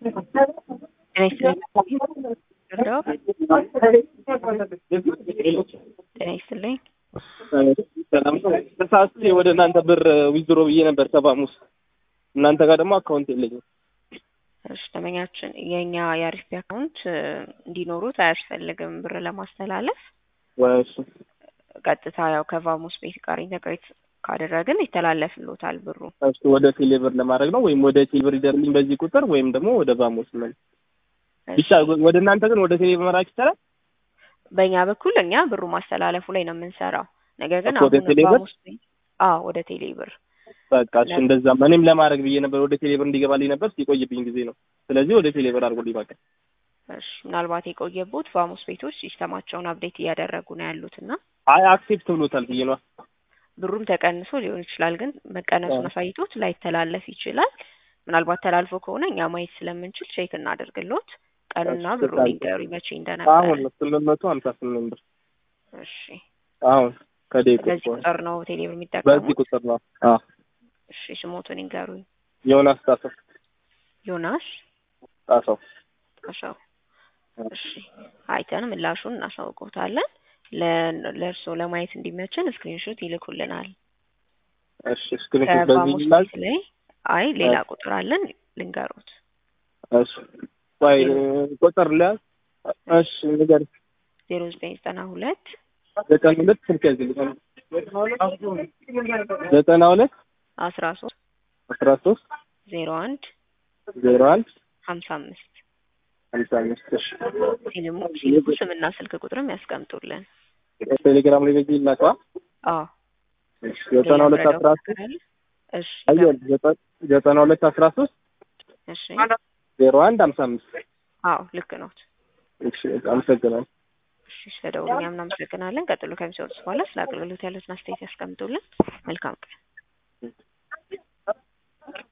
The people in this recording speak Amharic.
ጤና ይስጥልኝ። ረዳው ጤና ይስጥልኝ። ተሳስቼ ወደ እናንተ ብር ዊዝድሮ ብዬ ነበር ሰባሙስ እናንተ ጋር ደግሞ አካውንት የለኝም። እሺ ደንበኛችን የእኛ የአሪፍ ቢ አካውንት እንዲኖሩት አያስፈልግም ብር ለማስተላለፍ ወይ እሱ ቀጥታ ያው ከቫሙስ ቤት ጋር ኢንተግሬት ካደረግን ይተላለፍሎታል ብሩ። እሱ ወደ ቴሌብር ለማድረግ ነው ወይም ወደ ቴሌብር ይደርልኝ በዚህ ቁጥር ወይም ደግሞ ወደ ቫሙስ ምን ብቻ ወደ እናንተ ግን ወደ ቴሌብር መላክ ይቻላል። በእኛ በኩል እኛ ብሩ ማስተላለፉ ላይ ነው የምንሰራው። ነገር ግን ወደ አሁን ቴሌብር? ቫሙስ ቤት አዎ ወደ ቴሌብር በቃ እሱ እንደዛ እኔም ለማድረግ ብዬ ነበር ወደ ቴሌብር እንዲገባልኝ ነበር ሲቆይብኝ ጊዜ ነው። ስለዚህ ወደ ቴሌብር አድርጎልኝ በቃ እሺ ምናልባት የቆየቦት ቫሙስ ቤቶች ሲስተማቸውን አፕዴት እያደረጉ ነው ያሉት እና አይ አክሴፕት ብሎታል ብዬ ነው። ብሩም ተቀንሶ ሊሆን ይችላል። ግን መቀነሱን አሳይቶት ላይተላለፍ ይችላል። ምናልባት ተላልፎ ከሆነ እኛ ማየት ስለምንችል ቼክ እናደርግሎት ቀኑና እሺ፣ ብሩ ታዲያ። ሊንገሩ መቼ እንደነበረ። አሁን ስምንት መቶ ሀምሳ ስምንት ብር እሺ አሁን ከደቂቆች በዚህ በኋላ ቁጥር ነው ቴሌብር በዚህ የሚጠቀሙት። ቁጥር ነው። አዎ እሺ ስሞቱን ይንገሩኝ። ዮናስ ጣሰው ዮናስ ጣሰው ጣሻው። እሺ አይተን ምላሹን እናሳውቆታለን። ለ- ለእርስዎ ለማየት እንዲመችን ስክሪንሾት ይልኩልናል። እሺ ስክሪንሾት በዚህ ከቫሙስ ይላል። ቤት ላይ አይ ሌላ ቁጥር አለን ልንገሩት። እሺ ቆይ ቁጥር ላይ እሺ ንገር ዜሮ ዘጠኝ ዘጠና ሁለት ዘጠና ሁለት ስልክ ያዝልኝ ዘጠና ሁለት አስራ ሶስት አስራ ሶስት ዜሮ አንድ ዜሮ አንድ ሀምሳ አምስት ሀምሳ አምስት እሺ ሲልሙ ሲልኩ ስምና ስልክ ቁጥርም ያስቀምጡልን። ቴሌግራም ላይ በዚህ ይላከዋል አዎ እሺ ዘጠና ሁለት ሌላ አስራ መረዳት ሶስት ካለ? እሺ አየሁ ዘጠ- ዘጠና ሁለት አስራ ሶስት እሺ ዜሮ አንድ ሀምሳ አምስት አዎ ልክ ነው። እሺ አመሰግናለሁ እሺ ስለደውሉ እኛም እናመሰግናለን። ቀጥሎ ከሚሰጡት በኋላ ስለ አገልግሎት ያሉትን አስተያየት ያስቀምጡልን። መልካም ቀን።